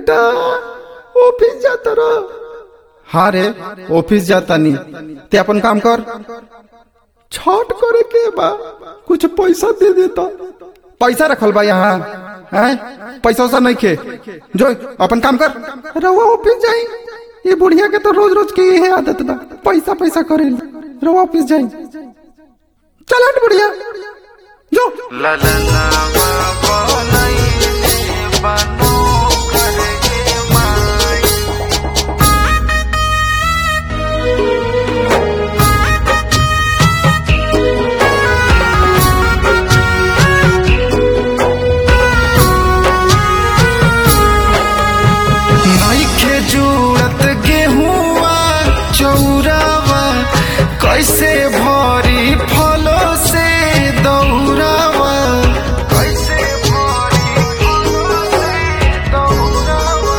बेटा ऑफिस जाता रहो हाँ रे ऑफिस जाता नहीं ते अपन काम कर छठ करे के बा कुछ पैसा दे देता पैसा रखल बा यहाँ हैं पैसा वैसा नहीं खे जो अपन काम कर रहुआ ऑफिस जाई ये बुढ़िया के तो रोज रोज की यही आदत बा पैसा पैसा करे रहुआ ऑफिस जाई चल हट बुढ़िया जो ललनावा बनैले बनो करके माई नइखे जुड़त गेहुआ चौरावा कैसे भरी फलो से दौरावा कैसे भरी फलो से दौरावा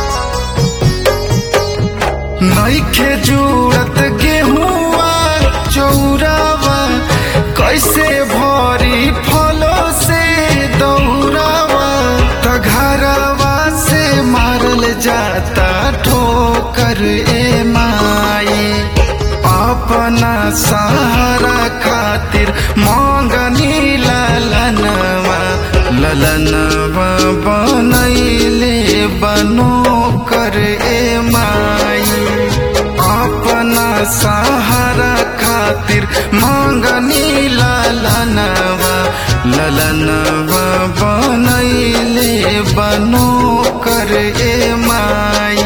नइखे जुड़त गेहुआ चौरावा कैसे भरी फलो से दौरावा त घरवा से मारल जाता ठोकर ए माई अपना सहारा खातिर मांगनी ललनवा ललनवा बनैले बनो कर ए माई अपना सहारा खातिर मांगनी ललनवा ललनवा बनैले बनो कर ए माई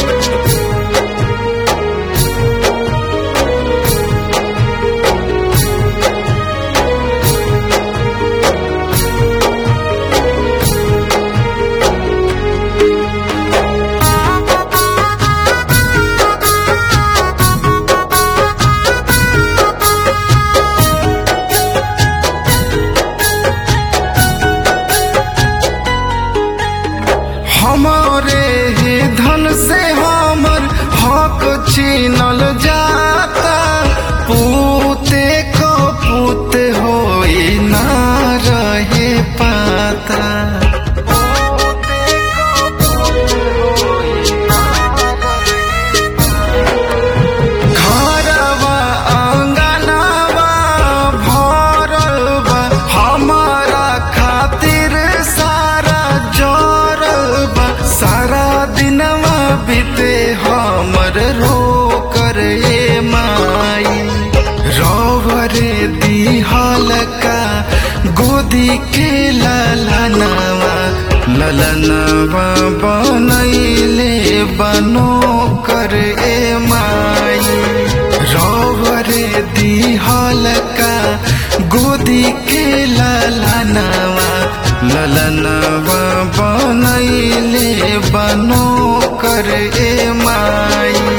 हमारे ही धन से हमर हक छीनल जाता पूते को पूत होई ना रहे पाता घरवा आंगनवा भरल बा हमारा खातिर सारा जोरल बा सारा दिनवा बीते हमर रो कर ए माई रोवरे दिहल का गोदी के ललनवा ललनवा बनैले बनो कर ए माई रोवरे दिहल का गोदी के ललनवा ललनवा बनैले बनो कर ए माई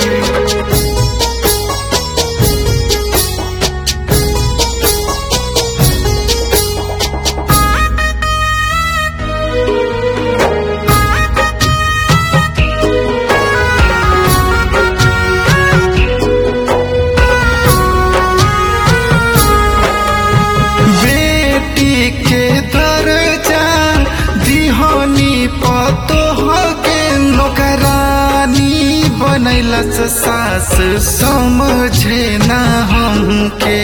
बेटी के दर्जा दिहनी पतोह के नौकरानी बनैलस सास समझे ना हमके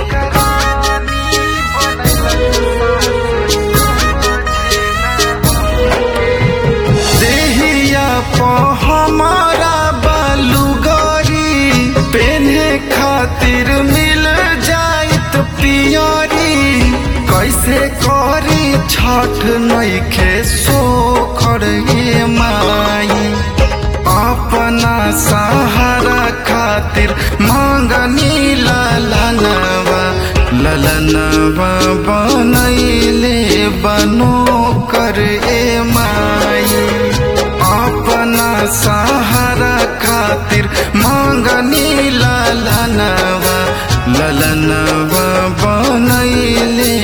देहिया प हमारा बालूगरी पेन्हे खातिर मिल जाइत पियरी कैसे करी छठ नइखे सोखर ए माई अपना सहारा खातिर मांगनी ललनवा ललनवा बनैले बनो कर ए माई अपना सहारा खातिर मांगनी ललनवा ललनवा बनैले